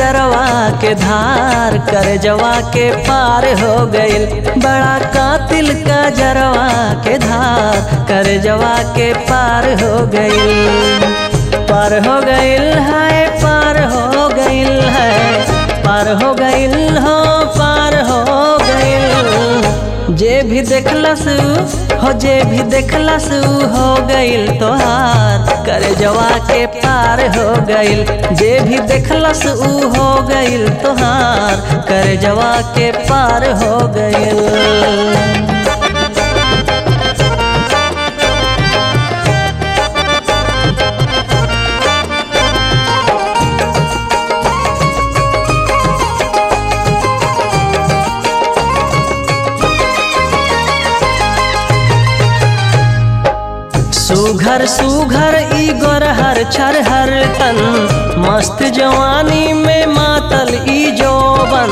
कजरवा के धार कर जवा के पार हो गइल बड़ा कातिल कजरवा के धार कर जवा के पार हो गइल पार हो गइल है पार हो गइल है पार हो गइल हो पार हो गइल जे भी देखलस हो जे भी देखलस हो गइल तोहार कर जवा के पार हो गइल जे भी देखलस ऊ हो गइल तोहार कर जवा के पार हो गइल सुघर सुघर ई गोरहर छरहर तन मस्त जवानी में मातल ई जोबन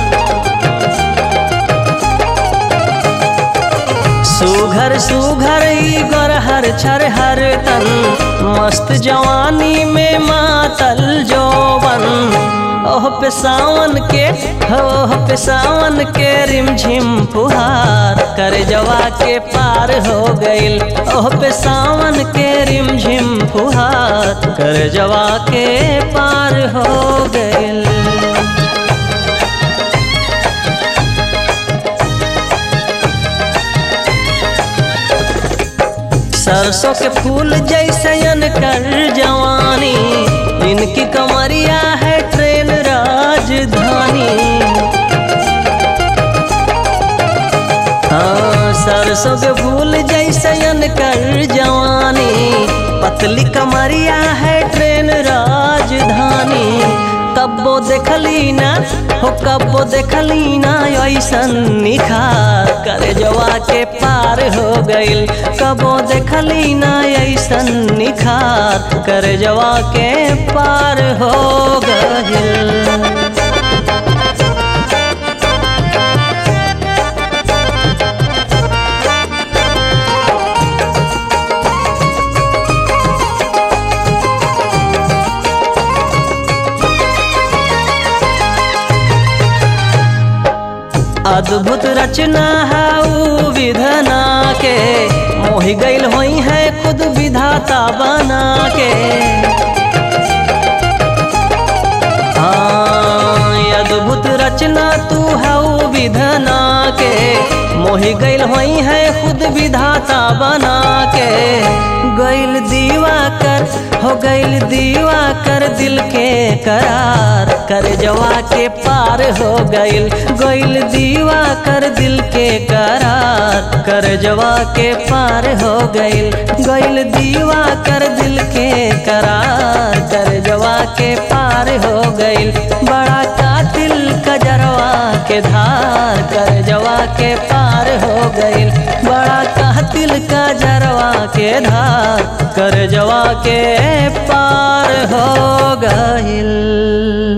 सुघर सुघर ई गोरहर छरहर तन मस्त जवानी में मातल जोबन ओह पे सावन के हो ओह पे सावन के रिमझिम फुहार कर जवा के पार हो गइल ओह पे सावन के रिमझिम फुहार कर जवा के पार हो गइल सरसों के फूल जैसे कर जवानी इनकी कमरिया है ट्रेन राजधानी हाँ सरसों के फूल जैसे कर जवानी पतली कमरिया है ट्रेन राजधानी कब्बो देखली ना हो कब्बो देखली ना ऐसन निखार करे जवा के पार हो गइल कबो देखली ना ऐसन निखार करे जवा के पार हो गइल अद्भुत रचना है ऊ विधना के मोहि गइल होई है खुद विधाता बना के हाँ अद्भुत रचना तू है ऊ विधना के मोहि गइल होई है खुद विधाता बना के गइल दीवा कर हो गइल दीवा कर दिल के करार कर जवा के पार हो गइल गइल दीवा कर दिल के करार कर जवा के पार हो गइल गइल दीवा कर दिल के करार कर जवा के पार हो गइल बड़ा कातिल कजरवा के धार कर जवा के पार हो गइल बड़ा कातिल कजरवा के धार कर जवा के पार हो गइल